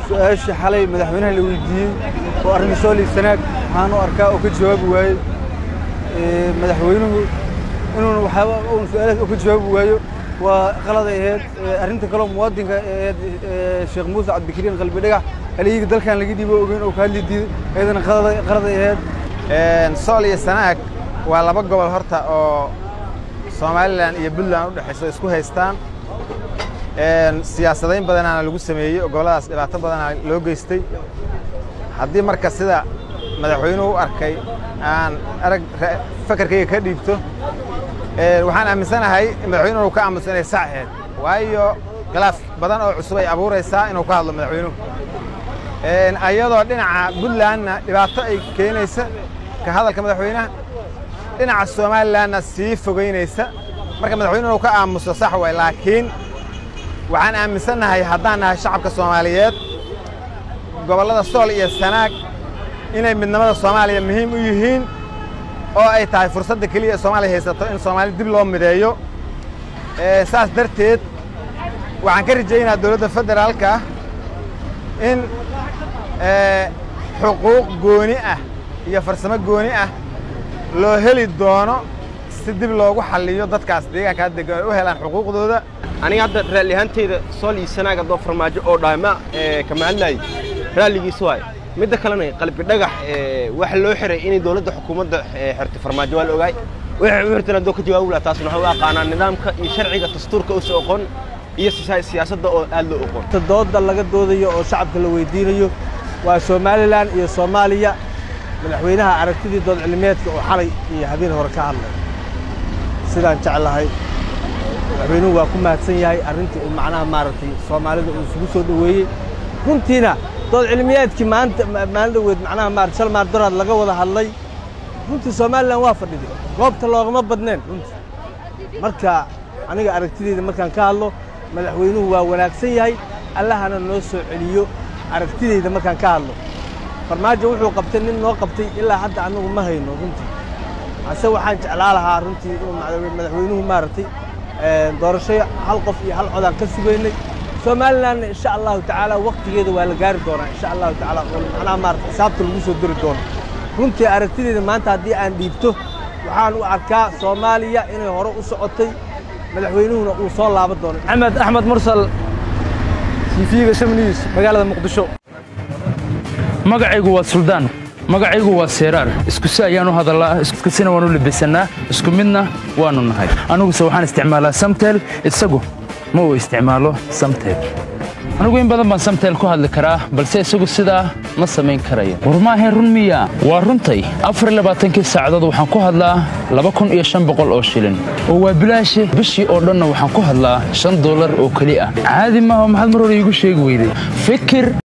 su-aashii xalay madaxweynaha la weydiiyey oo arrinta sooli sanaag waxaan u arkaa oo ka jawaabi waayey madaxweynuhu inuuna waxyaaba uun su-aalahaas oo ka jawaabi waayo waa qaladay ahayd arrinta kaloo muwaadinka ahayd sheekh muuse cabdikariin qalbi dhagax haliyiga dalkan laga dhiibo ogeyn oo ka hadli diiday iyadana qaladay ahayd sool iyo sanaag waa laba gobol horta oo somalilan iyo puntland u dhexayso isku haystaan siyaasadayn badanaana lagu sameeyey oo gobolladaas dhibaato badanaa loo geystay haddii marka sida madaxweynuhu u arkay aan arag fakarkayga ka dhiibto waxaan aaminsanahay madaxweynuhu ka aamusa inay sax ahayd waayo khilaaf badan oo cusub ay abuuraysaa inuu ka hadlo madaxweynuhu ayadoo dhinaca puntlandna dhibaato ay keenaysa ka hadalka madaxweynaha dhinaca somalilanna sii fogaynaysa marka madaxweynuhu ka aamuso sax way laakiin waxaan aaminsannahay haddaan nahay shacabka soomaaliyeed gobollada sool iyo sanaag inay midnimada soomaaliya muhiim u yihiin oo ay tahay fursadda keliya ee soomaaliya haysato in soomaaliya dib loo mideeyo saas darteed waxaan ka rajaynayaa dowladda federaalka in xuquuq gooni ah iyo farsamo gooni ah loo heli doono si dib loogu xalliyo dadkaas deegaankaa degan ay u helaan xuquuqdooda aniga hadda raalli ahaantayda sool iyo sanaag haddoo farmaajo oo dhaama kama hadlaay raalligiisa waaye midda kalena qalbi dhagax waxa loo xiray inay dowladda xukuumadda xirtay farmaajo waa la ogaay waxay u xirteen haddoo ka jawaabi laha taasna waxaa u aqaanaa nidaamka iyo sharciga dastuurka usa oqon iyo siyaasadda oo aad loo oqon dooda laga doodayo oo shacabka la weydiinayo waa somalilan iyo soomaaliya madaxweynaha aragtidii dood cilmiyeedka oo xalay iyo habeen hore ka hadlay sidaan jeclahay madaxweynuhu waa ku mahadsan yahay arrintii uu macnaha maaragtay soomaalida uu isugu soo dhoweeyey runtiina dood cilmiyeedkii maanta maalin dhoweed macnaha maarata shal maar doraad laga wada hadlay runtii somalilan waa fadhiday goobta loogama badneen runtii marka aniga aragtideyda markaan ka hadlo madaxweynuhu waa wanaagsan yahay allahana noo soo celiyo aragtideyda markaan ka hadlo farmaajo wuxuu qabtay nin noo qabtay ilaa hadda annagu ma hayno runtii ase waxaan jeclaa lahaa runtii inuu madaxweynuhu maaragtay doorasho hal qof iyo hal codaan ka sugaynay somalilanna insha allahu tacaala waktigeeda waa la gaari doonaa insha allahu tacaala oo macnaha maarata xisaabta lagu soo diri doono runtii aragtideyda maanta haddii aan dhiibto waxaan u arkaa soomaaliya inay hore u socotay madaxweynuhuna uu soo laaban doono axmed axmed mursal tv-ga shamniis magaalada muqdisho magacaygu waa suldaan magacaygu waa seeraar iskusi ayaan u hadallaa iskusina waan u labisannaa isku midna waannu nahay aniguse waxaan isticmaalaa samtel isagu ma uu isticmaalo samtel anigu in badan baan samtel ku hadli karaa balse isagu sidaa ma samayn karayo war maahayn run miya waa runtay afarlabaaatankii saacadood waxaan ku hadlaa laba kun iyo shan boqol oo shilin oo waa bilaashe bishii oo dhanna waxaan ku hadlaa shan dollar oo keli ah caadi maaha maxaad mar hore iigu sheegi weyday fikir